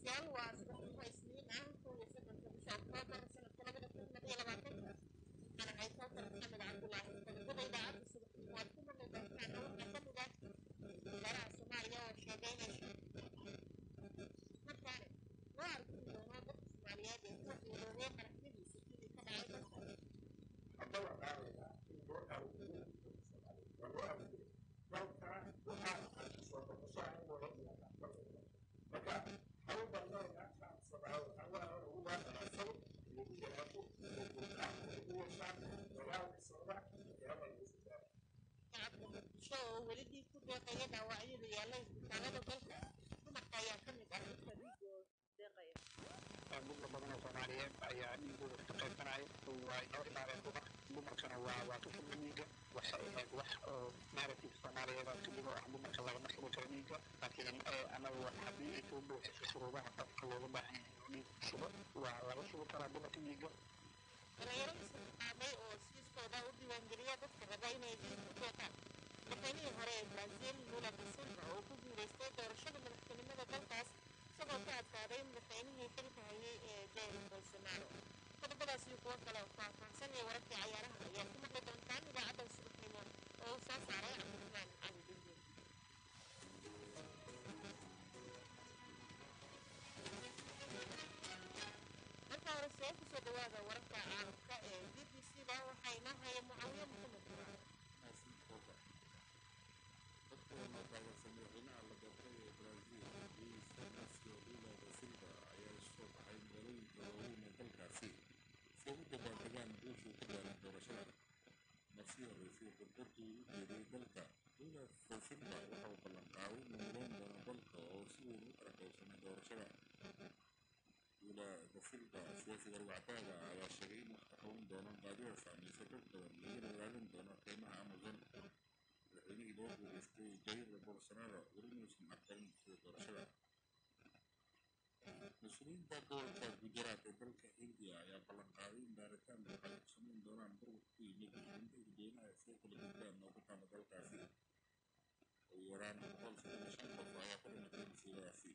dhegeystayaal waa subaxnimo isniin ah kow iyo soddonka bisha oktoobar sanadka labada kun laba iyo labaatanka waxaan ahay kowtar maxamed cabdulaahi qodobada idaacadda subaxnimo aad ku maqli doontaan waxaa ka mid ah wasaaraha soomaaliya oo sheegay inay markaane loo arki doono dadka soomaaliyeed ee ku waxyeeloobay qaraxyadiisa sidii ka dhacay dalka shacabka muqdisho oo weli dhiig ku deeqaya dhaawacyada yaalla isbitaalada dalka dumarka ayaa ka mid ah dadka dhiigoo deeqaya dumar badan oo soomaaliyeed ayaa dhiigooda ka qaybsanaya waa inoo imaadeen dumar dumarkana waa waa ka fudla dhiiga waxay ahayd wax oo narrative soomaaliyeed oo keliya ah dumarka lagama shubo karo dhiiga laakiin anagu haddii ay soo buuxiso shuruudaha qofka looga baahan yahay inuu dhiig shubo waa laga shubi karaa dumarka dhiiga dhalinyaro isqaaday oo siiskooda u diiwaangeliya dadka raba inay dhiig ku deeqaan madaxweynihii hore ee brazil lula da silva oo ku guuleystay doorashada madaxtinimada dalkaas isagoo ka adkaaday madaxweynihii xilka hayay ee jair bolsonaro qodobadaas iyo kuwo kale oo faahfaahsan iyo wararkii cayaaraha ayaa ku maqli doontaan idaacadda subaxnimo oo uu soo saaray cabdiraxmaan cali dingin marka hore see kusoo dhawaada wararka caalamka ee b b c da waxayna haya mucaawiye maxamed quraan madaxweynaha la doortay ee Brazil Luiz Inacio Lula da Silva ayaa soo baxay magaalooyinka waaweyn ee dalkaasi si ay u dabaaldegaan guushuu ku gaaray doorashada markii horeysay khudbadii u jeeday dalka Lula da Silva waxa uu ballan qaaday inuu midayn doono dalka oo si weyn u qaranqaybsanay doorashada Lula da Silva siyaasiga rugcadaaga ayaa sheegay in wax ka qaban doono baadida saameysay dad badan iyagana ilaalin doono qiimaha Amazon madaxweynihii loo guuleystay jair bolsonaro weli maysan aqbalin sida doorashada mas-uuliyiinta gobolka gujarat ee dalka hindiya ayaa ballan qaaday in baaritaan waxay ku samayn doonaan burburka ku yimid inta dadweynaha soo kala gudbaan oo ku taala dalkaasi ugu yaraan boqol soddon iyo shan qof ayaa ku dhimatay masiibadaasi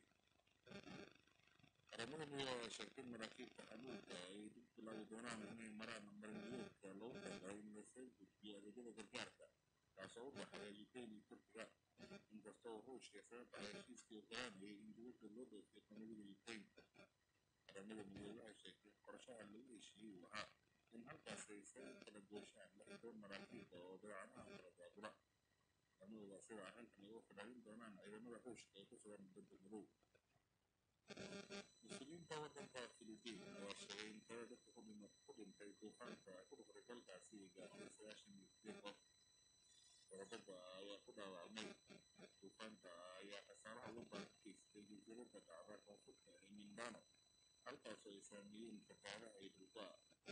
qaramada midoobay ayaa sheegtay in maraakiibta xamuulka ay dib bilaabi doonaan inay maraan marinbiyoodka loogu talagalay in lasoo gudbiyo adeegyada gargaarka kaasoo u dhexeeya ukraine iyo turkiga inkastoo ruushka isaga baxay heshiiskii oggolaanayay in dibadda loo dhoofiyo qamadiga ukraine qaramada midoobay waxay sheegtay in qorshaha lagu heshiiyey uu ahaa in halkaas ay isaga kala gooshaan lix toban maraakiibta oo dabeecadaha kala daabula qaramada sida arrintan ay u fadhaalin doonaan ciidamada ruushka ee ku sugan badda madow mas-uuliyiinta waddanka filibiin ayaa sheegay in tiro dadka ku dhima ku dhintay duufaanka ku dhuftay dalkaasi ay gaartay sagaashan iyo sideed qof qorodada ayaa ku dhaawacmay duufaanka ayaa khasaaraha ugu badan ka geystay jasiiradda dhacda koonfurta ee mindano halkaasoo ay saameeyeen fatahaadaha iyo dhulka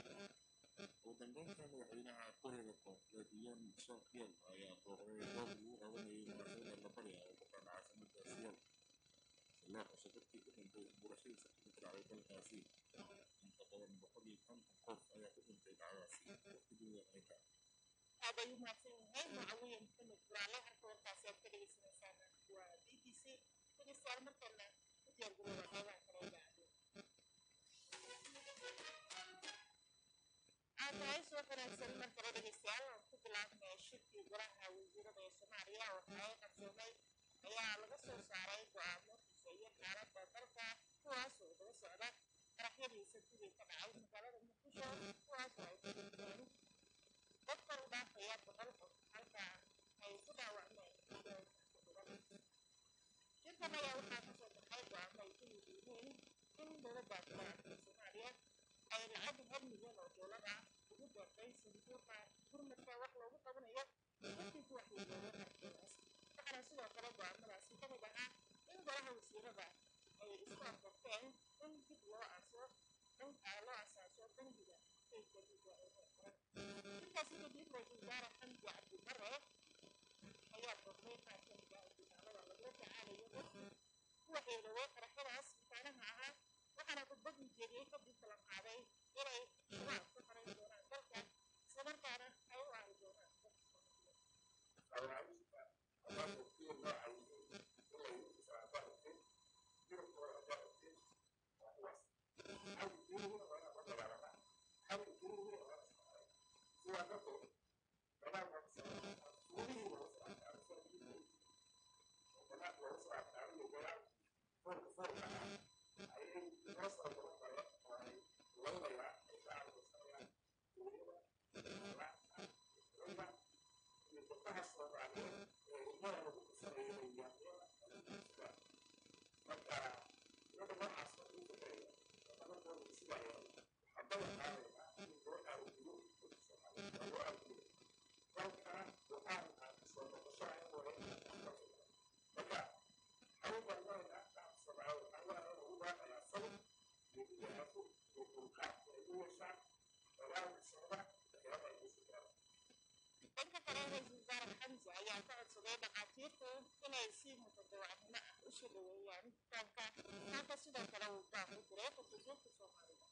ugu dambeynta madaxweynaha koreada koonfureed yon suk yol ayaa booqday goob lagu qabanayay munaasabada labari ah oo ku taala caasimada siyool si loo xuso dadkii ku dhintay burashadiisa ka dhacday dalkaasi inta badan boqol iyo konton qof ayaa ku dhintay dhacdaasi waqtigii weerarka aad ayuu mahadsan yahay mucaawiye maxamed quraale halka warkaasi aad ka dhegeysaneysaan waa b b c dhegeystayaal markana u diyaargarooba qeybaha kale idaacadda aad tahay soo wanaagsan mar kale dhegeystayaal aan ku bilaabnay shirkii golaha wasiirada ee soomaaliya waxa ay qarsoomay ayaa laga soo saaray go-aamo xiseeya xaaladda dalka kuwaas oo daba socda qaraxyadii sabtidii ka dhacay magaalada muqdisho kuwaas oo ay ku dhinteen dad kor u dhaafaya boqol qof halka ay ku dhaawacmeen milyoon ku dhuban shirkan ayaa waxaa kasoo baxay go-aamo ay ku mid yihiin in dowladda federaalka soomaaliya ay lacag hal milyan oo doolar ah ugu deeqday sanduuqa gurmadka wax loogu qabanayo dadkii ku waxyeelooba qarxyadaas waxaana sidoo kale go-aamadaasi ka mid ahaa in golaha wasiirada ay isku afgarteen in dib loo aso loo asaaso bangiga kaydka dhiigga ee heerkaran intaasi kadib ra-iisul wasaare xamdi cabdibare ayaa booqday qaar ka mid ah isbitaalada lagula tacaalayo dadkii ku waxyeeloobay qaraxyadaas makaanaha ahaa waxaana khudbad ujeediyey kadib ballan qaaday inay shabaab ka qaran doonaan dalka islamarkaana ay u aari doonaan dadka soomaaliyeed dhanka kale ra-iisul wasaare xamse ayaa ka codsaday dhakhaatiirtu inay si mutadawacnimo ah u soo dhaweeyaan bukaanka halka sidoo kale uu baaq u diray qurbajoogta soomaalida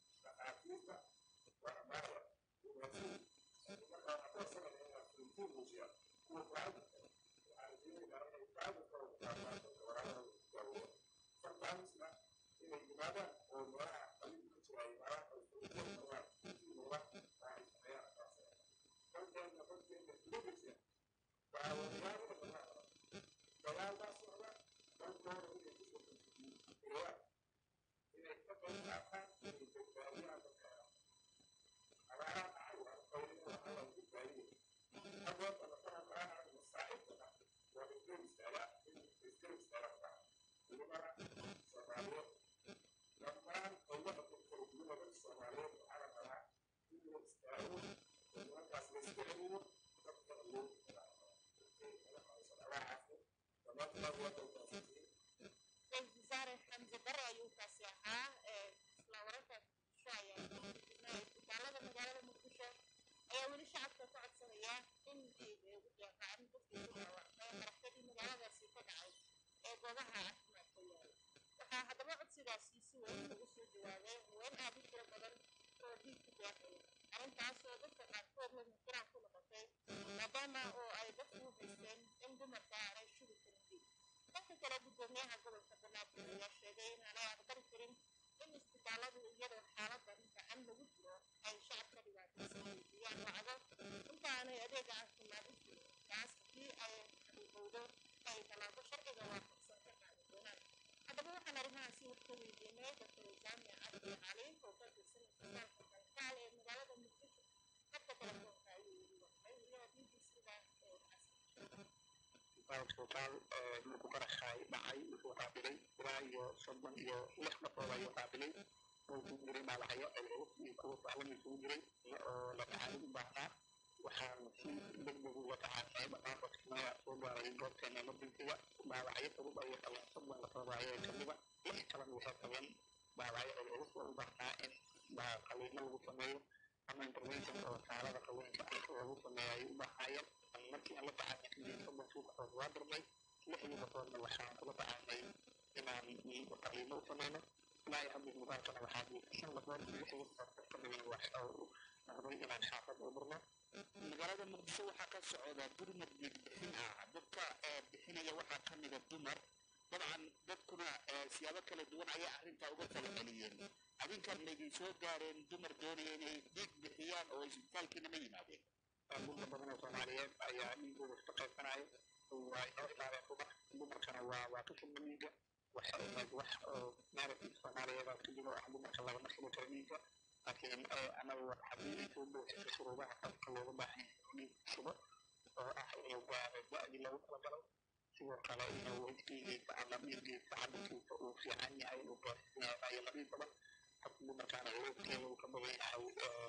ra-iisul wasaare xamse bare ayuu kaasi ahaa isla wararka muqdisho ayaa jirnaa isbitaalada magaalada muqdisho ayaa weli shacabka ka codsanaya in ay ugu deeqaan dadkii ku dhaawacmay qaraxyadii magaaladaasi ka dhacay ee goobaha caafimaadka yaala waxaa haddaba codsigaasi si weyn ugu soo jawaabay haween aad u tiro badan oo dhiig ku deeqaya arrintaas oo dadka qaarkood lamikiraan ku noqotay maadaama oo ay dadku u haysteen in dumarka aanay shugi karin dhiig dhanka kale gudoomiyaha gobolka banaadir ayaa sheegay in aanay aqbali karin in isbitaaladu iyadoo xaaladan gacan lagu jiro ay shacabka dhibaataysan weydiiyaan lacago inta aanay adeeg caafimaad u jirin taas haddii ay xaqiiqowdo ay tallaabo sharciga waafaqsan ka qaadi doonaan haddaba waxaan arrimahaasi wax ka weydiinay dr jaamic cabdi cali oo ka tirsan isbitaalka kalkaal ee magaalada muqdisho hadda telefoonka ayuu yiri waxay weliba bbcda ee casri isbitaal markuu qaraxay dhacay wuxuu qaabilay ilaa iyo soddon iyo lix qofood ayuu qaabilay oo ku jiray dhaawacyo culculus iyo kuwa sahlan isugu jiray oo la tacaalid u baahnaa waxaan si degdeg uga tacaasay dhammaan dadkina soo gaaray goobteena emergencyga dhaawacyo fudud ayay qabeen soddon qofood ayay kamida lix kalena waxay qabeen dhaawacyo culculus oo u baahnaa in qaliimo lagu sameeyo ama intervention oo saalada qaweenka ah lagu sameeyo ayay u baahnaayeen markii aan la tacaalnay kadib soddonkii qofood waa dirnay lixdii qofoodna waxaan kula tacaalnay inaan qaliimo u sameyno ilaa iyo hadda isbitaalkana waxaa jiifta shan qofood lixdii qofood ka dhigan waxa uu noqday inaan xaafad u dirno magaalada muqdisho waxaa ka socda gurmad bixin ah dadka bixinaya waxaa ka mida dumar dabcan dadkuna siyaabo kala duwan ayay arrintaa uga kala celiyeen adinkan maydin soo gaareen dumar doonaya inay dhiig bixiyaan oo isbitaalkiina ma yimaadeen dadka badan oo soomaaliyeed ayaa dhiigooda iska qaybsanaya waa inoo imaadeen dumar dumarkana waa waa ka fudna dhiiga waxay ahayd wax oo narrative soomaaliyeed ka jiro ah dumarka lagama shubo karo dhiiga laakiin anagu haddii ay soo buuxiso shuruudaha qofka looga baahan yahay dhiig shubo oo ah inuu gaaro da-dii loogu talagalay sidoo kale inuu dhiigiisa ama dhiigiisa cabirkiisa uu fiican yahay uu gaarsiin yahay ayo nadiif badan qofka dumarkaana loogteeda uu ka badan yahay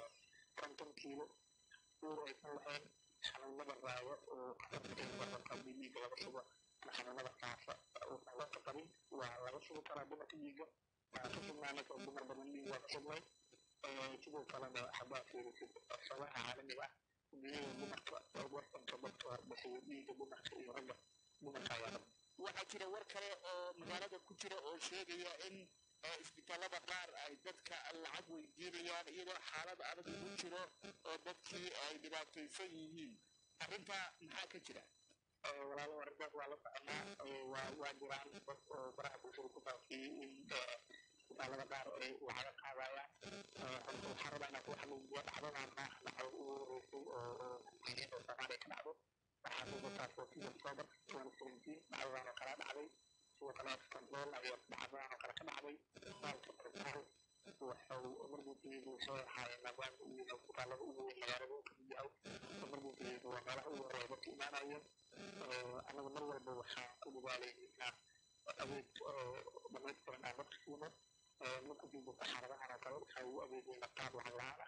konton kiilo uur aysan lahayn xanuunada raayo oo qatarka dhiiga laga shubo ama xanuunada faafa uusan loo qabin waa laga shubi karaa dumarka dhiiga waa ka sugnaanay oo dumar badan dhiig waa ka sugnay sidoo kalena haddaad fiirisid sabaha caalamiga ah duniyada dumarka wadanka dadka bixiyo dhiiga dumarka iyo ragga dumarka ayaa raba waxaa jira war kale oo magaalada ku jira oo sheegaya in isbitaalada qaar ay dadka lacag weydiinayaan iyadoo xaalad adag ugu jiro oo dadkii ay dhibaataysan yihiin arrintaa maxaa ka jira walaalo arrintaas waa la soconaa waa waa jiraan dad oo baraha bulshada ku faafiyey in isbitaalada qaar ay lacaga qaadayaan horta waxaa rabaa inaan ku xanuujiyo dhacdadan maaha dhacdo ugu horeysay oo oo muhiimiyad oo soomaaliya ka dhacdo waxaa muuqataa fourteen october twenty seventeen dhacdadan oo kala dhacday sidoo kale control ayaa dhacdadan oo kale ka dhacday isbitaalka baritaal wuxuu emergencygu soo ahaayeen maadaama uu yahay isbitaalada ugu weyn magaalada uu kamid yahay emergencygu waa meelaha ugu horeeya dadka imaanayeen anagu mar walba waxaan ku dadaalayay inaan adeeg dhamaystiran aan dadka siino marku joogo xaaladahan oo kale waxaa ugu adeegayna qaab lacag la-aan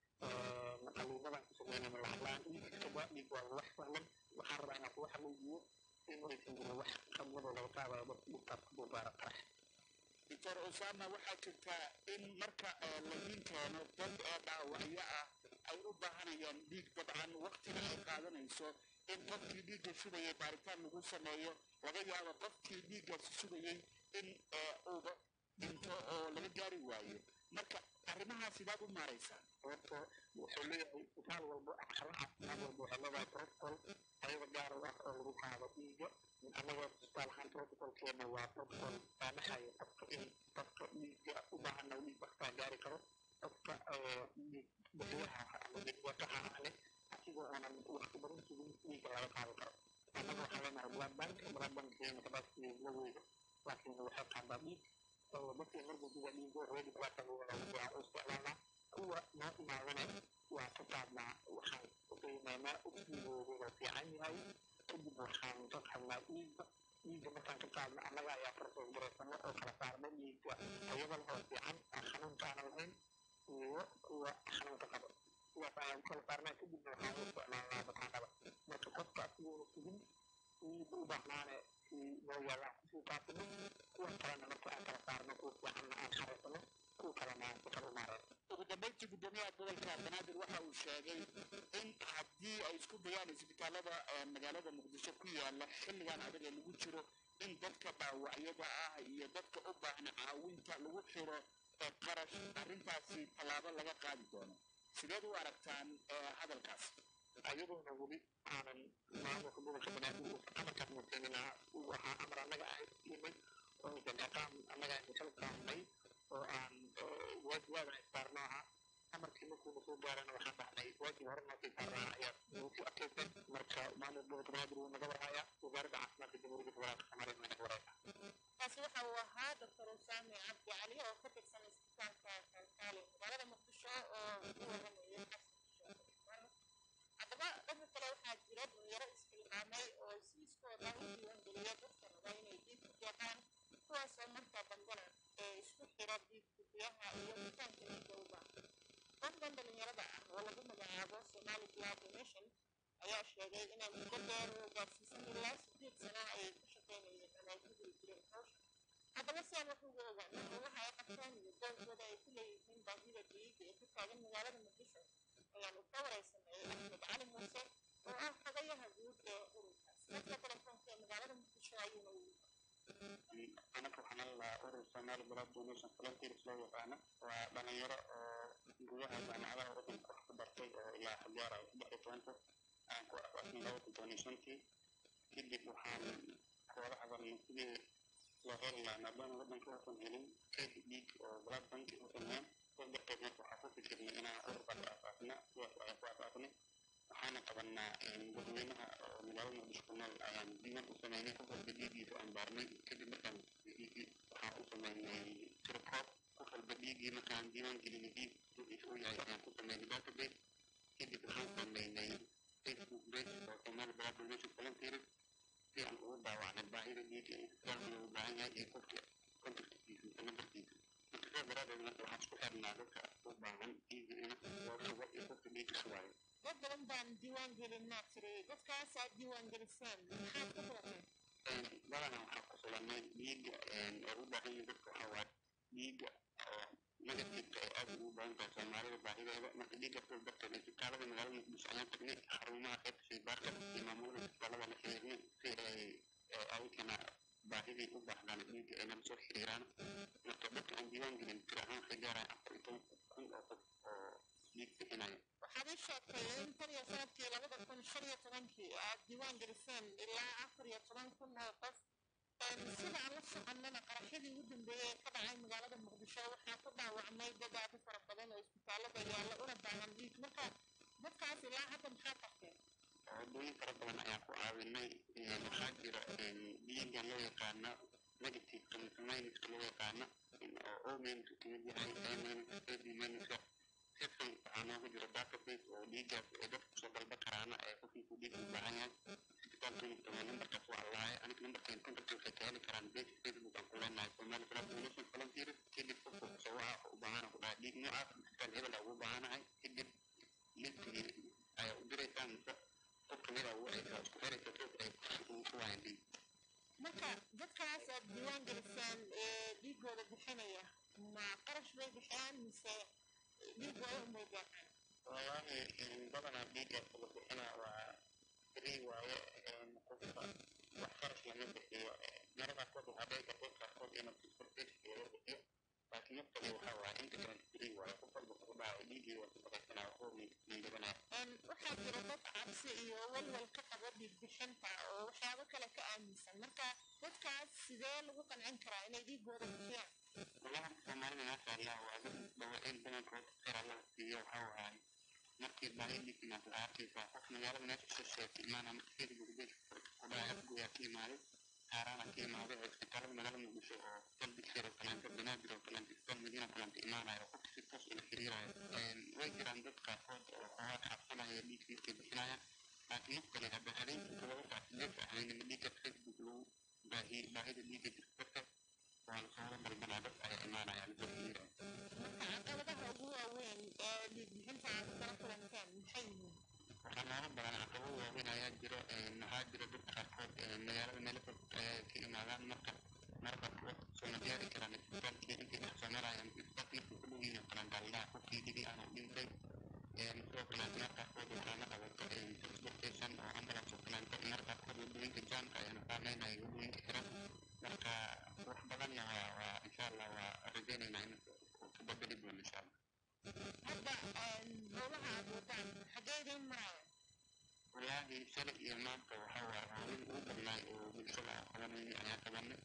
ah qaliimadan ku sameynayna lacag la-aan iibkiisaba dhiig waa wax sahlan waxaan rabaa inaan kugu xaqiijiyo in aysan jirin wax qabladoo laga qaadayo dad dhibkaas ku buubaara qarax doctor osama waxaa jirta in marka laydin keeno dad ee dhaawacyo ah ay u baahanayaan dhiig dabcan waktiga ay qaadanayso in qofkii dhiigga sugayay baaritaan lagu sameeyo laga yaabo qofkii dhiiggaasi sugayey in uuba dhinto oo laga gaari waayo marka arrimahaas sidaad u maaraysaan horta wuxuu leeyahay isbitaal walba xarun caafimaad walba waxay leedahay protocol ayaga gaar u ah oo lagu qaado dhiigga annaga isbitaal ahaan protocolkeena waa protocol saamaxayo qofka in qofka dhiigga u baahana dhiig waktaa gaari karo qofka dhiig bixiyaha ama dhiigwataha leh asigoo aanan waqti badan sugin dhiigga laga qaadi karo annaga waxaa leenahay blood bank blood bankkeena capacity la weydo laakiin waxay qaadaa dhiig dadka emergencyga dhiigo ready blood bank waa u isticmaalnaa kuwa noo imaadana waa ka qaadnaa waxaan qiimeynaa dhiigooda fiican yahay kadib waxaan ka qaadnaa dhiigga dhiigga markaan ka qaadno annaga ayaa farsoos garaysano oo kala saarna dhiigga ayada lahoo fiican aan xanuunka aanan lahayn iyo kuwa xanuunka qabo kuwaas ayaan ku kala saarnaa kadibna waxaan u isticmaalnaa bataanada marka qofka asigoona sugin dhiigga u baahnaane noo yaallaan kusii qaasino kuwa kalena marka aan kala saarno kuwa fiicanna aan xaraysano kuwa kalena aan ku kala umaareen ugu dambeyntii guddoomiyaha gobolka banaadir waxa uu sheegay in haddii ay isku dayaan isbitaalada magaalada muqdisho ku yaala xilligan adag ee lagu jiro in dadka dhaawacyada ah iyo dadka u baahna caawinta lagu xiro qarash arrintaasi tallaabo laga qaadi doono sideed u aragtaan hadalkaas ayadoona weli aanan maamulka gobolka banaadir uusan amarkaas muujinina uu ahaa amar annaga aan siinay oo jagaqaan annaga aan kala saarnay oo aan waajibaadana issaarno ahaa amarkii markuuna soo gaarana waxaan dhahnay waajib hore noo sii saarnaa ayaa nagu ku adkaysay marka maamulka gobolka banaadir wuu naga warhayaa wasaaradda caafimaadka jamhuuriyadda federaalka soomaaliya waa naga warhaysaa kaasi waxa uu ahaa doctor usaami cabdi cali oo ka tirsan isbitaalka kalkaali magaalada muqdisho oo u waramayay haddaba dhanka kale waxaa jira dhalinyaro isxilqaamay oo siiskooda u diiwaangeliya dadka raba inay dhiig ku deeqaan kuwaasoo markaa dambena ee isku xira dhiig bixiyaha iyo bitaanka dhiigga u baahan qofkan dhalinyarada ah oo lagu magacaabo somali blood donation ayaa sheegay inay muddo dheer oo gaarsiisan ilaa sideed sana ay ku shaqaynayeen ama ay ku geli jireen hawsha haddaba si aan wax uga ogaano howlaha ay qabtaan iyo dowrkooda ay ku leeyihiin baahida dhiig ee ku taagan magaalada muqdisho ayaanu ka wareysanay axmed cali muuse oo ah xogayaha guud ee ururkaas dadka telefoonka ee magaalada muqdisho ayuuna u anaka waxaan lalahaa urur somali blood donation volunteers loo yaqaano waa dhalinyaro oo gudaha jaamacadaha waddanka wax ku bartay oo ilaa xajaara ay saddex iyo tobanka aan ku asaasnay laba kun toban iyo shantii kadib waxaan kooda hadalnay sidii loo heli lahaa maadaama waddanka uusan helin kayd dhiig oo blood bank uusan hayn sidaas darteed marka waxaa ku fikirnay inaan ururkaas aasaasna sidaas ayaan ku aasaasnay waxaana qabanaa dadweynaha oo magaalada muqdisho ku nool ayaan diiwaan u sameynay qof walba dhiigiisa aan baarnay kadib markaan dhiigii waxaan u sameynay tirkoob qof walba dhiigii markaan diiwaan gelinay dhiig wuxiisa u yahay ayaan ku sameynay database kadib waxaan sameynay facebook page oo somali blood donation volunteers si aan ugu daawacnay baahida dhiigga in isbitaalka loogu baahan yahay iyo qofka contactkiisa mise nambarkiisa marka sidaas daraadeed marka waxaan isku xirnaa dadka u baahan dhiigga in loo sugo iyo qofka dhiigga sugaayo dad badan baan diiwaan gelinaa tiri dadkaas aad diiwaan geliseen maxaad ka barateen badanaa waxaa ku sulanay dhiigga oo u baahan yihin dadka waxaa waaye dhiigga oo negativeka ay aad ugu badan tahay soomaalida baahideeda marka dhiigga sidaas darteed isbitaalada magaalada muqdisho ayaan tagnay xarumaha qaybta shaybaarka iyo maamulada isbitaalada la xiriirnay si ay ayagana baahidii u baahdaan dhiigga ay nala soo xiriiraan marka dadka aan diiwaan gelin tir ahaan waxay gaaraan afar iyo toban kun oo qof oo dhiig bixinaya waxaad ii sheegtay in tan iyo sanadkii labada kun shan iyo tobankii aad diiwaan geliseen ilaa afar iyo toban kun oo qof sida aan la soconnana qaraxyadii ugu dambeeyey ee ka dhacay magaalada muqdisho waxaa ku dhaawacmay dad aad u fara badan oo isbitaalada yaalla una baahan dhiig marka dadkaas ilaa hadda maxaa qabteen wadooyin fara badan ayaan ku caawinay waxaa jira dhiigga loo yaqaana negativeka mise minuska loo yaqaana oo o minuska kamid yahay a minuska ab minuska system waxaa nooga jira database oo dhiiggaas ay dadka kusoo dalba karaana ee qofkiiku dhiig u baahan yahay isbitaalka waa nambarkaas waa allahay aniga nambarkeen contacti waxay ka heli karaan page facebook aan ku leenahay somali blood donation volunteers kadib qofka noocaas isbitaal hebel ugu baahanahay kadib linkii ayaa u diraysaa mise qof kamid a waxaysaa isku xiraysa toos ay ku waayaan dhiig marka dadkaas aad diiwaan gelisaan ee dhiigooda bixinaya ma qarash bay bixiyaan mise dhiigooda umay deeqaan wallaahi badanaa dhiigga la bixina waa free waaye qofka wax qarash lama bixiyo marada qaarkood waxaa dhici karta qaarkood inuu transportation laga bixiyo laakiin naftani waxaa waaye inta kale free waaye qof walba ku dhaca dhiiggii waa sadaqaysanaa waxba miigabanaa waxaa jira dad cabsi iyo walwal ka qaba dhiig bixinta oo waxyaabo kale ka aaminsan marka dadkaas sidee lagu qancin karaa inay dhiigooda bixiyaan والله soomaalida maasha allah waa dad dhawaciin badankood khayr allah siiyo waxaa waaye markii baahidii timaado waxaa arkaysaa qof magaalada meesha shisheeysa imaana markeeda muqdisho kudhaca afgoyaa ka imaaday haaraana ka imaaday oo isbitaalada magaalada muqdisho oo dalbisheer oo kaleento banaadir oo kaleento isbitaal madiina oo kaleento imaanayo qofka si toos ula xiriirayo way jiraan dad qaarkood oo xogaad cabsanaya dhiig markay bixinayaan laakiin mid kale hadda habeenkii todoba saac sideed saac habeenimo dhiigga facebook lagu baahiye baahida dhiigga jirta waan soo dalbanaa dad ayaa imaanaya lasoo xiriiraya marka caqabadaha ugu waaweyn ee dhiig bixinta aad kala kulanteen maxay yihiin waxaa nooga badan caqabo waaweyn ayaa jiro waxaa jira dad qaarkood magaalada meelo fog ayaa ka imaadaan marka marka sooma gaari karaan isbitaalkii intay dhex soo marayaan isbitaalka markuu ku dhow yihiin oo kale gaaldaha qofkii dhibi aanu dhintay sidoo kale mar qaarkood waxaa la qabato transportation oo ambulance oo kaleento mar qaarkood wadooyinka jaamka ayaana saameynaya wadooyinka xiran marka wax badanna waa waa insha allah waa rajaynaynaa in ka badali doono insha allah hadda howlaha aad wadaan xaggee idiin marayaan wallaahi shalay iyo maanta waxaa waa howlihii ugu badnaay oo bulshada aan qabanayni ayaa qabanay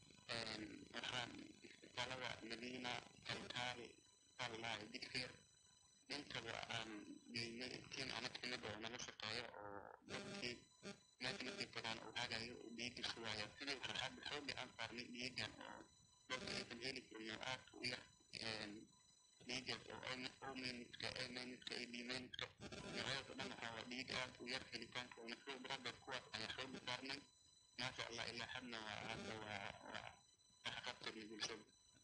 waxaan isbitaalada madiina kalkaal sallahi dikfeer intaba aan geynay tiin anag kamid oo nala shaqeeyo oo dadkii meesha markay tagaan oo hagayo oo dhiigga sugaya sidii waxaa hadda xooga aan saarnay dhiigan oo dadka aysan heli karin oo aad u yar dhiigaas oo omeniska emeniska iyo dimeniska noocyadaas oo dhan waxaa waa dhiig aad u yar helitaanka oona soo daradeed kuwaas ayaa xooga saarnay maasha allah ilaa hadna waa hadda waa waa waxqabtirnay bulshada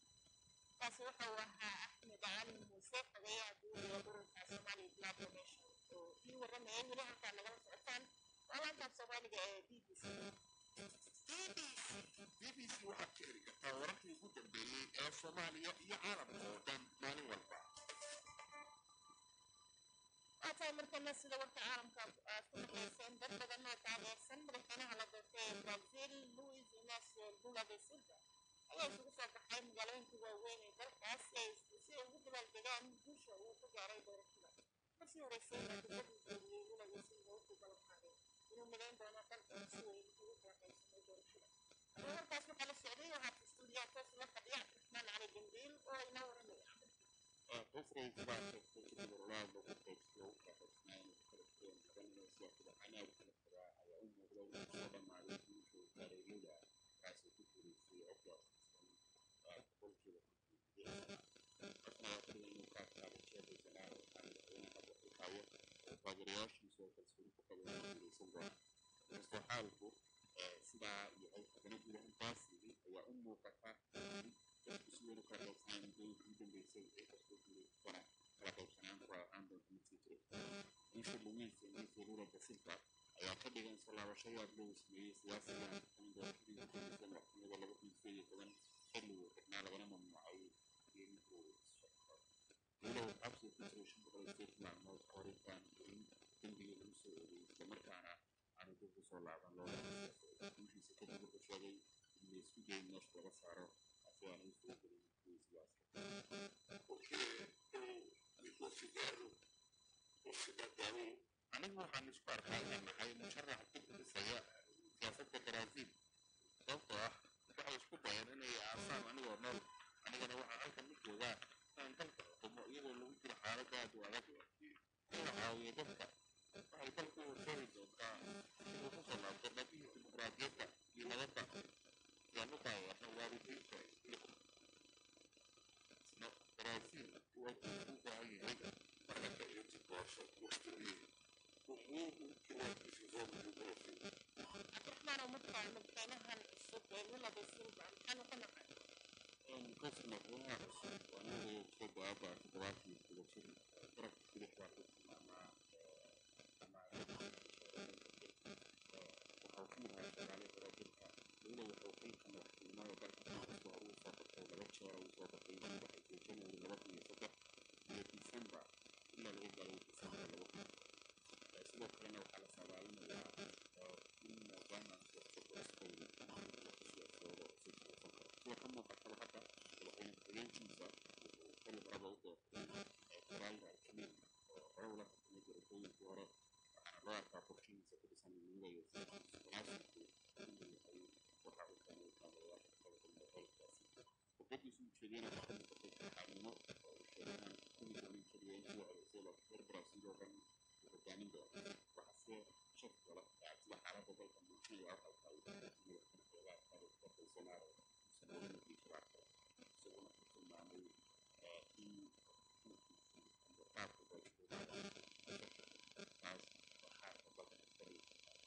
kaasi wuxuu ahaa axmed cali muuse xogeyaha guud ee ururka somali blood donation oo ii warramayay weli halkaa nagala socotaan waa laantaaf soomaaliga ee b b c bbc waxaad ka heli kartaa wararkii ugu dambeeyey ee soomaaliya iyo caalamka oo dhan maalin walba waa tahay markana sida warka caalamka aad ku dhageyseen dad badan oo taageersan madaxweynaha la doortay ee brazil luis inacio lula da silva ayaa isugu soo baxay magaalooyinka waaweyn ee dalkaas si ay si ay ugu dabaaldegaan guusha uu ku gaaray doorashada markii horeysay natiijadii dooriyey lula da silva wuxuu ballan qaaday inuu midayn doono dalka si weyn ugu daaqaysanay doorashada haddaba markaas waxaa la socday waxaa istuudiyaa toos la fadhiya cabdiraxmaan cali dambiil oo inoo waramaya qofkay sidaa sheegtay kadib orlaado ku qaybsado u qaybsanayn kala duwan badanna siyaasada canaab kala tagaa ayaa u muuqda inuu soo dhammaaday guusha gaaray lula kaasoo ku guulaystay codka boqolkiiba qofna waa kaliya inuu ka adkaado sheekaysanaa waxaa madaxweyne hadda u hayo oo taageerayaashiisu oo kalsooni ku qabeen inuu guulaysan doono kastoo xaalku sidaa yahay haddana guud ahaantaas yidhi ayaa u muuqata in dadku si weyn u kala qaybsanayaan muddooyinkii ugu dambeysay ee kastoo guulaystana kala qaybsanaan ku ahaan doonta mid sii jira guusha luis inacio lula da silva ayaa ka dhigan soo laabasho yaab loo sameeyey siyaasiga kan doorashadii ugu dambeysay madaxtinimada laba kun sideed iyo toban xilli uu xidhnaa lagana mamnuucay inuu lula uu xabsi ku jiray shan boqol iyo sideed maalmood ka hor intaan in dembigii lagu soo oogay islamarkaana aanu dib u soo laaban loola guushiisa kadib wuxuu sheegay in la isku dayin meesha laga saaro si aan u soo gelin kuwii siyaasada anigu waxaan isku arkaa inaan nahay musharax ku dhisaya siyaasadda brazil sababtoo ah waxay isku dayeen inay aasaan anigoo nool anigana waxaa halkan u joogaa inaan dalka xukumo iyadoo lagu jiro xaalad aad u adag in la caawiyo dadka waxay dalku u horseedi doontaa inuu ku soo laabto dhabihii dimuqraadiyadda iyo nabadda yaan u taageerno waalidiinta iyo brazil waa ku u baahan yahay marka iyo tiboosho waqtigii umuuru kila decisão do Brasil. cabdiraxmaan oo markaa madaxweynahan cusub ee lula da silva maxaa noqon lahaa because madaxweynaha cusub waa nin soo baaba toddobaatan iyo todoba jir garabka bidix baa ku tilmaamaa ama waxau ka mid ahaa shaqaalihii hore dalka weliba wuxuu xilka madaxtinimada dalka kasta hore usoo qabtay laba jeer uu soo qabtay mid waxay january laba kun iyo saddex iyo december ilaa laga gaaro december laba kun sidoo kalena waxaa la saadaalinayaa in maadaama fursada cusbow lasoo siyaasadooda cusub uusan karo sida ka muuqataba hadda madaxweyne ku-xigeenkiisa wuxuu xil horeba u doortay federaalka alkamiin oo hore ula tartamay doorashooyinkii hore waxaana loo arkaa qorshihiisa ku dhisan midnimada iyo munaasibku inuu yahay waxa uu keenay taageerayaasha kala duwan xilkaasi khudbadiisu ujeediyena waxaa ka muuqatay saxaanimo oo uu sheegay inaan kuli doonin keliya intii codeysay laakiin reer brazil oo dhan uu hogaamin doono waxaase shak gala sida xaaladda dalka muujinaya waxay tahay madaxweyne xeebaha taariikhda bolsonaro uusan weli markii shabaab kale isaguna ku tilmaamay in xukunkiisii ama qaabka dalka uu taas waxaa ka dalka askari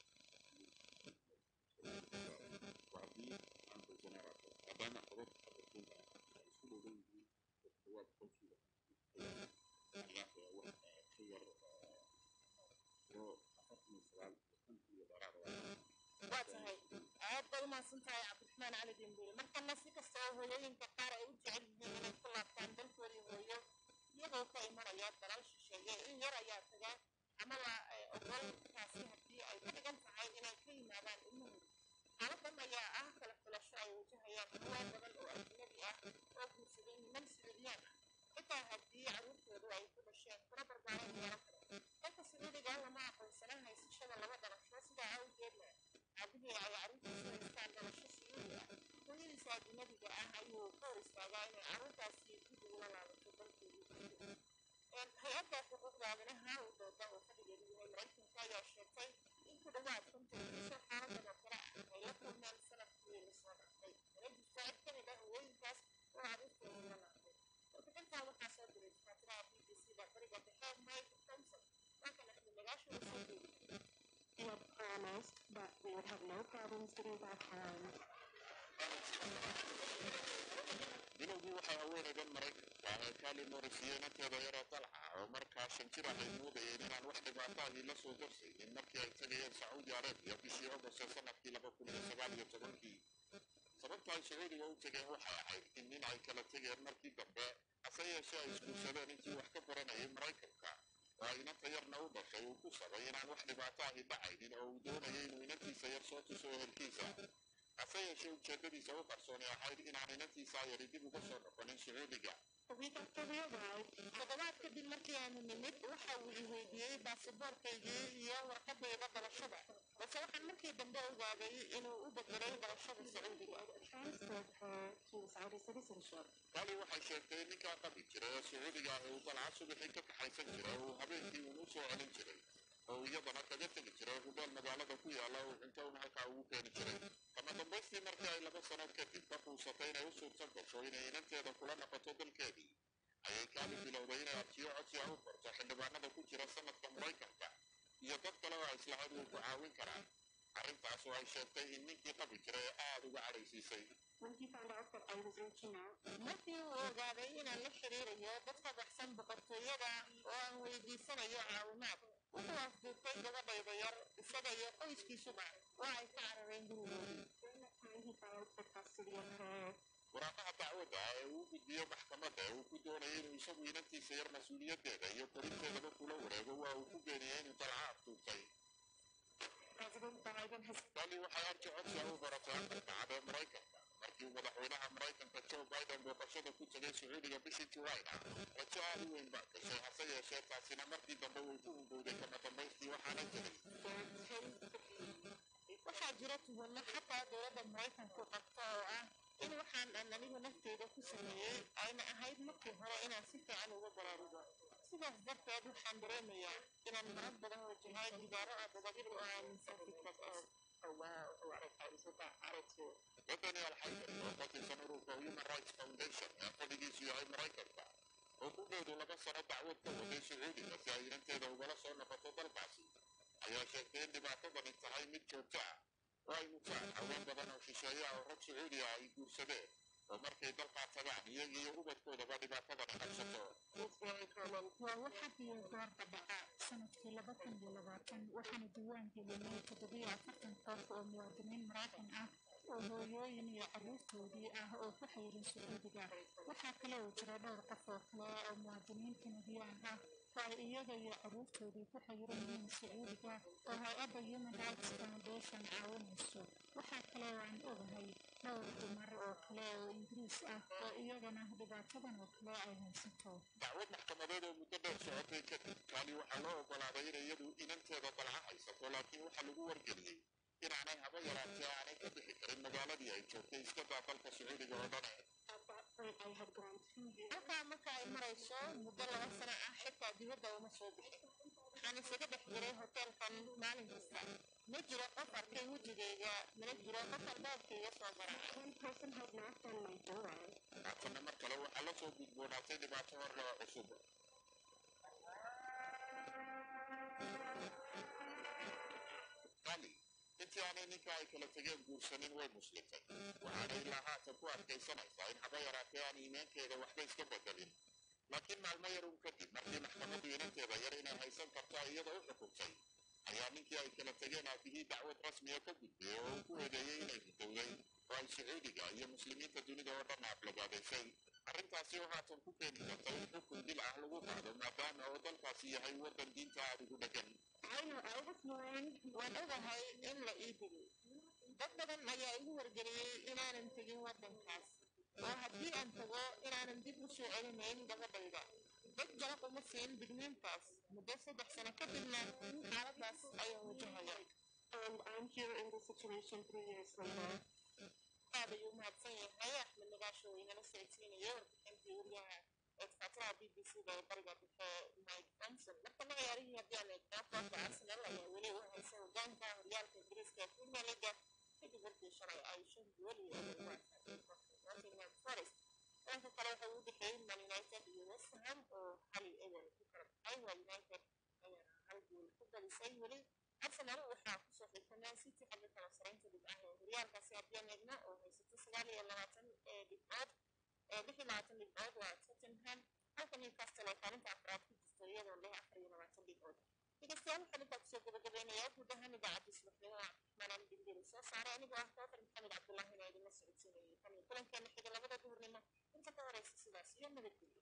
haddii aan bolsonaro maadaama xubad xabatunka ay isku dhowdan yihiin dhawaad qolkiiba ayaa wax ka yar oo afartan iyo sagaal konton iyo dheeraad waa tahay aad bay umahadsan tahay cabdiraxmaan cali dembele markana si kasta oo hooyooyinka qaar ay u jecel yihiin inay ku laabtaan dalkoodii hooyo iyagoo ka imanaya dalal shisheeye in yar ayaa taga ama la ogol taasi haddii ay ka dhigan tahay inay ka yimaadaan ilmahooda xaaladan ayaa ah kala filasho ay wajahayaan hawaa badan oo ajnabi ah oo guursaday niman sacuudiyaan ah xitaa haddii carruurtoodu ay ku dhasheen kuna barbaaran yeelan karo dalka sacuudiga lama aqoonsana haysashada laba dhalasho sidaa awgeedna aabihii ay carruurtiisu haystaan dhalasho sacuudi ah hooyadiisa ajnabiga ah ayuu ka hor istaagaa inay carruurtaasi dib ugula laabato dalkeedii hay-adda xuquuqda aadanaha u dooda oo fadhigeedu yahay maraykanka ayaa sheegtay in ku dhawaad konton kiiso xaaladan oo kale ah ay la kulmeen sanadkii lasoo dhaafay mana jirto cid ka mid ah haweenkaas oo carruurtooda la laabtay warbixintan waxaa soo diray tafaatiraha b b c da bariga dhexe mike thompson wakan axmed nagaasho u soo jeedi We had promised that we would have no problems getting back home. bilowgii waxay haweenaydan maraykanka ee kali morrisiye inanteeda yaroo dalca oo markaa shan jir ah ay moodayeen inaan wax dhibaataadii la soo darsaynin markii ay tegayeen sacuudi arabiya bishii ogost ee sanadkii laba kun iyo sagaal iyo tobankii sababta ay sacuudiga u tegeen waxay ahayd in nin ay kala tegeen markii dambe hase yeeshee ay isguursadeen intii wax ka baranayay maraykanka oo ay inanta yarna u dhashay uu ku sabay inaan wax dhibaato ahi dhacaynin oo uu doonayay inuu inantiisa yar soo tuso ehelkiisa hase yeeshee ujeedadiisa u qarsooni ahayd inaan inantiisa yari dib uga soo noqonin sacuudiga A week after we arrived, toddobaad kadib markii aanu nimid waxa uu i weydiiyey baasaboorkaygii iyo warqadayda dhalashada balse waxaan markii dambe ogaaday inuu u bedelay dhalashada sacuudiga transferred her to Saudi citizenship. kali waxay sheegtay ninkaa qabi jiray ee sacuudiga ah ee uu dalca subaxii ka kaxaysan jiray oo uu habeenkii uun u soo celin jiray oo iyadana kaga tegi jiray hudeel magaalada ku yaala oo cunto un halkaa ugu keeni jiray kama dambaystii markii ay laba sano kadib ka quusatay inay u suurtan gasho inay inanteeda kula noqoto dalkeedii ayay kaali bilowday inay arjiyo codsiga u qorto xildhibaanada ku jira sanadka maraykanka iyo dad kale oo ay islahayd way ku caawin karaan arrintaas oo ay sheegtay in ninkii qabi jiray ee aada uga cadhaysiisay When he found out that I was reaching out, markii uu ogaaday inaan la xiriirayo dad ka baxsan boqortooyada oo aan weydiisanayo caawimaad wuxuu afduubtay gabadhayda yar isaga iyo qoyskiisuba waa ay ka carareen gurigoodii during that time he filed for custody of her. waraaqaha dacwadda ee uu gudbiyo maxkamadda ee uu ku doonayay inuu isagu inantiisa yar mas-uuliyaddeeda iyo korinteedaba kula wareego waa uu ku beeniyey inuu dalca afduubtay President Biden has bali waxay arki codsiga u baratay aqalka cad ee maraykanka markii uu madaxweynaha maraykanka joe biden booqashada ku tegay sacuudiga bishii julayna rajo aad u weyn baa gashay hase yeeshee taasina markii dambe way ku hungowday kama dambaystii waxaana jiray waxaa jira tuhunno xataa dowladda maraykanku qabto oo ah in waxaan aan anigu nafteyda ku sameeyey ayna ahayd markii hore inaan si fiican uga baraarugo sidaas darteed waxaan dareemayaa inaan marar badan wajahay gidaaro aadadadir oo aaminsan fikrad oo wadani alxaydar oo ka tirsan ururka human rights foundation ee fadhigiisu yahay maraykanka oo ku dheedu laba sano dacwad ka waday sacuudiga si ay inanteeda ugala soo noqoto dalkaasi ayaa sheegtay in dhibaatadani tahay mid joogto ah oo ay mutaan haween badan oo shisheeye ah oo rag sacuudi ah ay guursadeen oo markay dalkaa tagaan iyaga iyo ubadkoodaba dhibaatadani qabsato It's very common. waa wax had iyo goorba dhaca sanadkii laba kun iyo labaatan waxaana diiwaan gelinay toddobiyo afartan qof oo muwaadiniin maraykan ah oo hooyooyin iyo carruurtoodii ah oo ku xayirin sacuudiga waxaa kale oo jira dhowr qof oo kale oo muwaadiniin kanadiyaan ah oo ay iyaga iyo carruurtoodii ku xayiran yihiin sacuudiga oo hay-adda human rights foundation caawinayso waxaa kale oo aan ogahay dhowr dumar oo kale oo ingiriis ah oo iyagana dhibaatadan oo kale ay haysato dacwad maxkamadeed oo muddo dheer socotay kadib kaali waxaa loo ogolaaday inay iyadu inanteeda dalca haysato laakiin waxaa lagu wargeliyey inaanay haba yaraatee aanay ka bixi karin magaaladii ay joogtay iska daa dalka sacuudiga oo dhane At that point, I had gone two years. halkaa marka ay marayso muddo laba sano ah xitaa dibadda uma soo bixin waxaan isaga dhex jiray hoteelkan maalin kasta ma jiro qof arkay wejigayga mana jiro qof albaabkayga soo garaacay One person had knocked on my door. haatanna mar kale waxaa la soo gudboonaatay dhibaato horle oo cusub kali intii aanay ninka ay kala tegeen guursanin way muslimtay waxaana ilaa haatan ku adkaysanaysaa in haba yaraatee aan iimaankeeda waxba iska bedelin laakiin maalmo yar un kadib markii maxkamaddu inanteeda yar inay haysan karto iyada u xukuntay ayaa ninkii ay kala tegeen aabihii dacwad rasmiya ka gudbiyey oo uu ku eedeeyey inay ridowday oo ay sacuudiga iyo muslimiinta dunida oo dhan aflagaadaysay arrintaasi oo haatan ku keeni karta in xukun dil ah lagu qaado maadaama oo dalkaasi yahay waddan diinta aad ugu dhegan I know I was warned waan ogahay in la ii digay dad badan ayaa igu wargeliyey inaanan tegin waddankaas oo haddii aan tago inaanan dib u soo celinayn gabadhayda dad jalaq uma siin digniintaas muddo saddex sano kadibna xaaladaas ayaan wajahaya And I'm here in this situation three years later. aad ayuu mahadsan yahay axmed nagaasho oo inala socodsiinaya warbixintii wariyaha eedfaatiraha b b c da ee bariga dhexe mike johnson markana ciyaarihii haddii aan eegnaa kooxda arsenal ayaa weli u haysa hogaanka horyaalka ingiriiska ee premier leaga kadib markii shalay ay shan gool iyo eber u adkaatay kooxda nottingham forest dhanka kale waxa uu dhexeeyey man united iyo west ham oo hal iyo eber ku kala baxay waa united ayaana hal gool ku badisay weli arsenal waxaa kusoo xigta man city xagga kala saraynta dhibcaha ee horyaalkaasi haddii aan eegno oo haysato sagaal iyo labaatan ee dhibcood ee lix iyo labaatan dhibcood waa tottenham halka newcastle ay kaalinta afraad ku jirto iyadoo leh afar iyo labaatan dhibcood dhegeystayaal waxaan intaa kusoo gabagabeynayaa guud ahaan idaacadda subaxnimo cabdiraxmaan bingeri soo saaray anigoo ah kootar maxamed cabdullaahina idinla socodsiinayay tan iyo kulankeena xiga labada duhurnimo inta ka horeysa sidaas iyo nabadgelyo